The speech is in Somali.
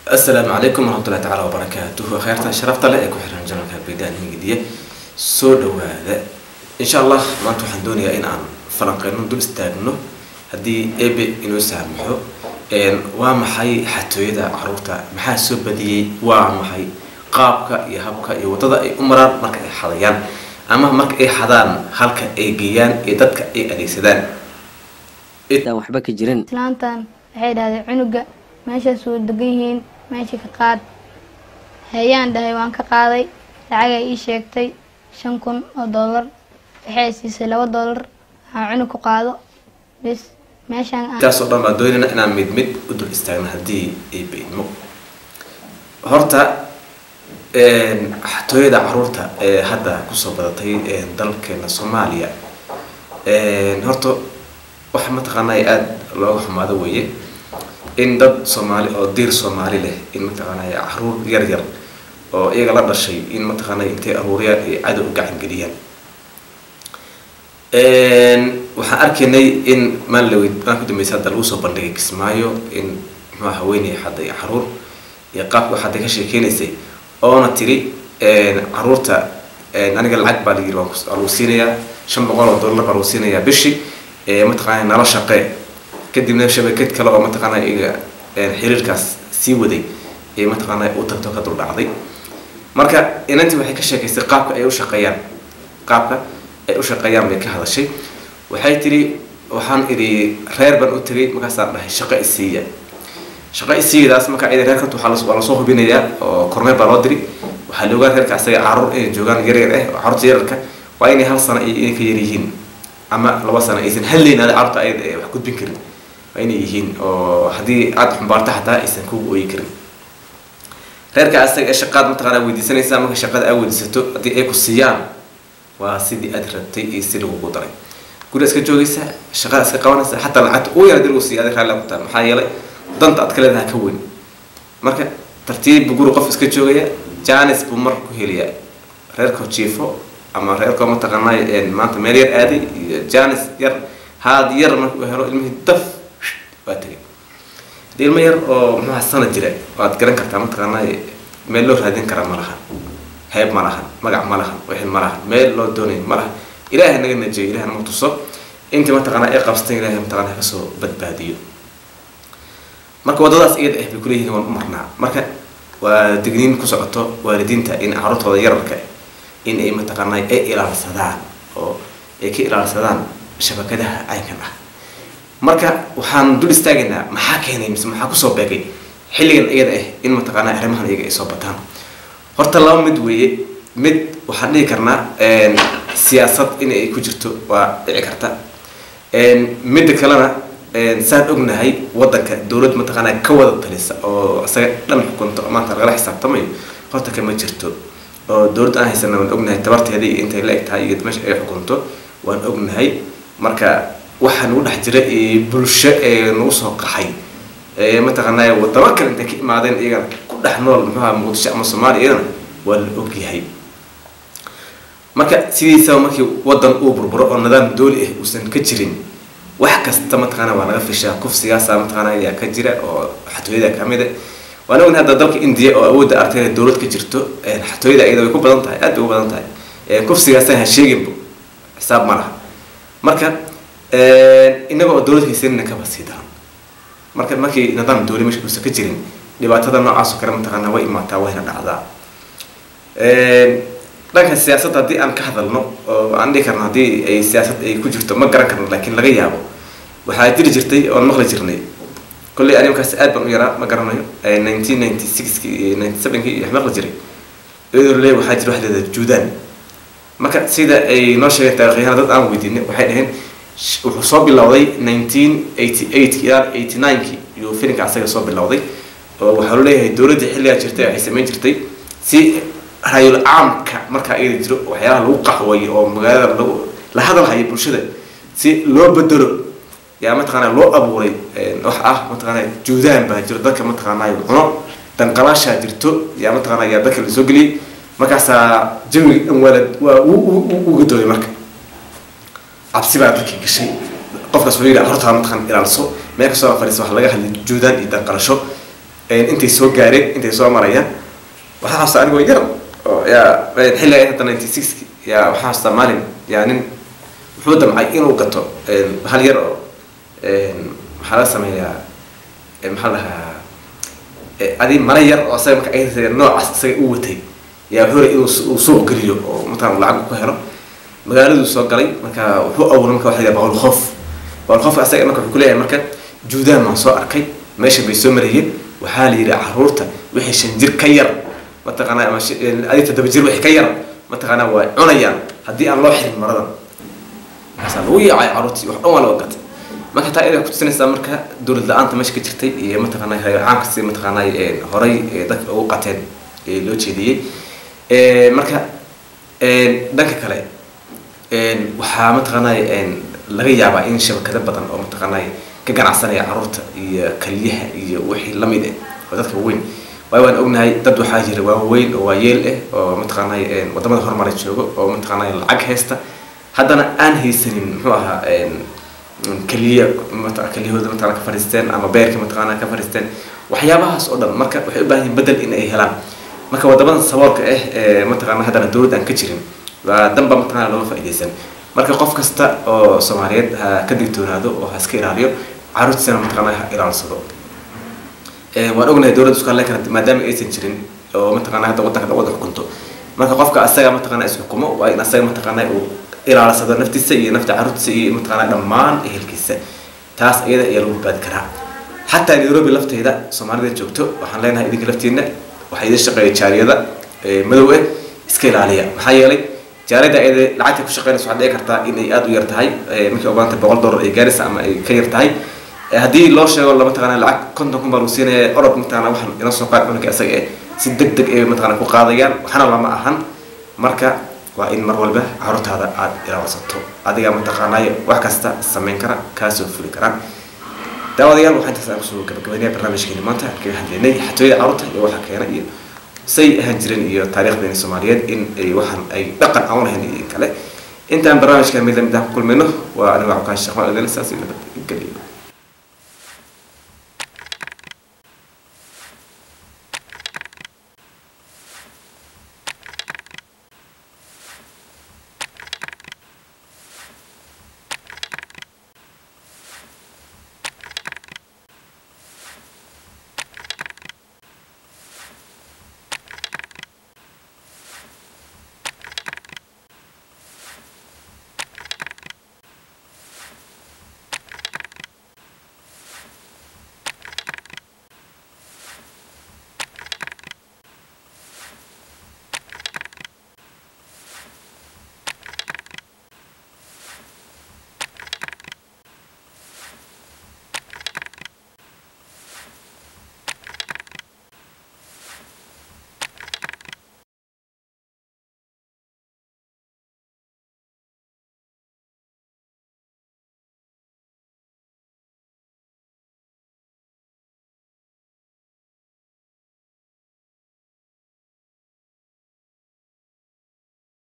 asalaamu calaykum waraxmatullahi tacaala wabarakaatuhu kheyrta sharafta leh ee ku xiran janalka baydaan hingidiye soo dhawaada insha allah maanta waxaan doonayaa in aan falanqeyno dul istaagno haddii ebe inoo saamaxo waa maxay xatooyada caruurta maxaa soo badiyey waa maxay qaabka iyo habka iyo waddada ay u maraan marka ay xadayaan ama marka ay xadaan halka ay geeyaan iyo dadka ay adeegsadaan aan waxba ka jirin islaantan waxay dhahday cunuga meeshaas wuu degan yihiin meesha ka qaad hayaan dhahay waan ka qaaday lacagay ii sheegtay shan kun oo dollar waxay siisay laba dollar waxaan cunug ku qaado bis meeshaan aan intaasoo dhan baan doonayna inaan mid mid u dul istaagno haddii ay baydmo horta xatooyada caruurta ee hadda kusoo badatay dalkeena soomaaliya horta waxa mataqaanaa aada looga xumaado weeye in dad soomaali oo diir soomaali leh in mataqaanay caruur yar yar oo iyaga la dhashay in mataqaanay intay aruuriyaan ay cadow u gacan geliyaan waxaan arkaynay in maalin maan ku dambeysa hadda lagu soo bandhigay kismaayo in muxua haweeney xadda iyo caruur iyo qaabka waxaada ka sheekeynaysay oona tiri caruurta aniga lacag baa layiri waa lagu siinayaa shan boqol oo dollar baa lagu siinayaa bishii mataqaanay nala shaqee kadibna shabakad kale oo mataqaanaa iga xiriirkaas sii waday ee mataqaanaa u tagto ka duldhacday marka inantii waxay ka sheekaysay qaabka ay u shaqeeyaan qaabka ay u shaqeeyaan bay ka hadashay waxay tiri waxaan idhi reer baan u tegay markaasaan dhahay shaqo isiiya shaqo isiiyadaas marka ida reerka waa lasoo hubinayaa oo korneer baa loo diri waxaa la ogaa reerka asaga caruur inay joogaan yaryar ah caruurta yararka waa inay hal sano inay ka yar yihiin ama laba sano aysan hallaynaada caruurta ayada wax gudbin karin waa inay yihiin oo haddii aada xumbaarto xataa aysan kugu ooyi karin reerka asaga ee shaqaad mataqaanaa weydiisanaysaa marka shaqada aa weydiisato haddii ay ku siiyaan waa sidii aad rabtay iyo si lagugu daray guri iska joogaysa shaqada iska qabanaysa xataa lacagta ugu yar hadii lagu siiya adi raalli ku tahay maxaa yeelay danta aad ka leedaha ka weyn marka tartiib buu guri qof iska joogaya janis buu marka ku helayaa reerkoo jiifo ama reerkoo mataqaanaa maanta meel yar aaday iyo janis yar haad yar marka uu helo ilmihii daf waa tegay hadii ilmo yar oo muxuha sana jira waad garan kartaa mataqaanaa meel loo raadin karaa ma lahan heeb ma lahan magac ma lahan wixii ma lahan meel loo doonayo ma lahan ilaahay naga najiyo ilahay nama tuso intii mataqaanaa ay qabsatan ilahay mataqaanaa kasoo badbaadiyo marka waddadaas iyada ah bay kuleeyihiin waan u marnaa marka waa digniin ku socoto waalidiinta in caruurtooda yararka in ay mataqaanaa ay ilaalsadaan oo ay ka ilaalsadaan shabakadaha caynkan ah marka waxaan dul istaagaynaa maxaa keenay mise maxaa kusoo beegay xilligan iyada ah in mataqaanaa arrimahan iyaga ay soo bataan horta laba mid weeye mid waxaan dhihi karnaa siyaasad in ay ku jirto waa dhici karta midda kalena saan ognahay wadanka dowlad mataqaanaa ka wada talisa oo isaga dhan xukunto maanta lagala xisaabtamayo horta kama jirto oo dowlad aan haysana waan ognahay tabarteeda iyo intay la eg tahay iyo meesha ay xukunto waan ognahay marka waxaa nagu dhex jira bulsho ee nagu soo qaxay mataqaanaa wadamo kale intay ka imaadeen iyagana ku dhex nool muxuha muqdisho ama soomaaliya iyadana waa la ogyahay marka sidiisaba markii wadan uu burburo oo nidaam dooli ah uusan ka jirin wax kasta mataqaana waa laga fishaa kufsigaasa mataqaana ayaa ka jira oo xatooyada kamid a waan ognahay hadda dalka indiya oo awoodda artay inay dowlad ka jirto xatooyada iyada way ku badan tahay aad bay u badan tahay kufsigaasa ha sheeginba xisaab ma laha marka inaga oo dowlad haysanina kaba sii daran marka markii nidaam dowli meesha uusan ka jirin dhibaatada noocaas oo kale mataqaana way imaataa wayna dhacdaa dhanka siyaasadda haddii aan ka hadalno oo aan dhihi karno haddii ay siyaasad ay ku jirto ma garan karno laakiin laga yaabo waxaa jiri jirtay oon maqli jirnay kolley ani markaas aad baan u yaraa ma garanayo nineteen ninety sixki iyo ninety sevenki iyo wax maqli jiray iyadoo le waxaa jira wax leedahay juudaan marka sida ay noo sheegeen taarikhyahan dad aan weydiinay waxay dhaheen wuxuu soo bilowday nineteen eighty eight ilaa eighty nineki iyuu filinka asaga soo bilowday oo waxaa loo leeyahay dowladda xilligaa jirtay waxay samayn jirtay si rayul caamka markaa iyada jiro waxyaalaha lagu qaxwayo oo magaalada lagu la hadalhayo bulshada si loo bedelo yaa mataqaanaa loo abuuray wax ah mataqaanaa juudaan baa jiro dadka mataqaanaa cuno danqalaashaa jirto yaa mataqaanaa yaa dadka lasoo geliyay markaasaa jawiga dhan waa la waa u gadooday marka cabsi baa dadkii gashay qofkaas wuxuu yidhi hortaa mataqaan ilaalso meel kastoo fadhiisa waxa laga hadlay juudaan iyo danqalasho intay soo gaareen intay soo marayaan waxaa xasuusta anigoo yar oo yaa xilli ay hadda ninety six yaa waxaa xasuusta maalin yaa nin wuxuu damcay inuu gato hal yar oo maxaa la sameeyaa maxaa la dhahaa adi mara yar oo asaga marka ay noocaas isaga u watay yaa wuxuu rabay inuu uu suuq geliyo oo mataqana lacag ku helo magaaladuu soo galay marka wuxuu awuray marka waxa la boqol qof boqol qof asaga marka wuxuu kuleeyahay marka juudaan baan soo arkay meesha bay soo marayeen waxaa la yidhi caruurta wixii shan jir ka yar mataqaanaa ama adi toddoba jir wixii ka yar mataqaanaa waa cunayaan haddii aan loo xirin maradan markaasaa lagu yaacay caruurtii wax dhan waa laga gatay marka taa inay kutusinaysaa marka dowlad la-aanta meesha ka jirtay iyo mataqaanaa caamka si mataqaanaa horay dadka ugu qateen loo jeediyey marka dhanka kale waxaa mataqaanaa laga yaabaa in shabakado badan oo mataqaanaa ka ganacsanaya caruurta iyo kaliyaha iyo wixii lamid ah oo dadka weyn waayo waan ognahay dad waxaa jira waaweyn oo waayeel ah oo mataqaanaa wadamada horumara joogo oo mataqaanaa lacag haysta haddana aan haysanin muxuu ahaa keliya keliyahooda mataqana ka fadhiisteen ama beerka mataqaana ka fadhiisteen waxyaabahaas oo dhan marka waxay u baahan yihin bedel in ay helaan marka wadamadan saboolka ah ee mataqana haddana dowlad aan ka jirin waa danba mataqana looga faa'iidaysan marka qof kasta oo soomaaliyeed ha ka digtoonaado oo ha iska ilaaliyo caruurtiisana mataqana ha ilaalsado waan ognahay dowladda isku hadlayn karta maadaama aysan jirin oo mataqana hadda waddanka wada xukunto marka qofka asaga mataqana isxukumo waa in asaga mataqana uu ilaalsado naftiisa iyo nafta caruurtiisa iyo mataqana dhammaan ehelkiisa taas iyada ayaa lagu badbaadi karaa xataa nairobi lafteeda soomaalida joogto waxaan leenahay idinka laftiina waxaa idin shaqeeya jaariyada madow ah iska ilaaliya maxaa yeelay jaariyada iyada lacagta ku shaqeynaysa waxaad dhici kartaa inay aada u yar tahay markay ogaanta boqol dollar ay gaaraysa ama ay ka yar tahay haddii loo sheego la mataqana lacag konton kun baa lagu siinaya orod mataqana waxaan ina soo qaad cunugga isaga eh si deg deg ay mataqana ku qaadayaan waxna lama ahan marka waa in mar walba caruurtaada aada ilaalsato adiga mataqaanaayo wax kasta samayn kara kaasoo fuli karaan daawadayaal waxaan intaas aan kusoo gabagabaynaya barnaamijkeeni maanta kaga hadlaynay xatooyada caruurta iyo waxa keena iyo say ahaan jireen iyo taariikhdeeni soomaaliyeed in ay waxaan ay dhaqan aan lahayn iyo kale intaan barnaamijka mid lamid ah ku kulmayno waa aniga cabkaan sheekh maa saas iyo nabad geliyo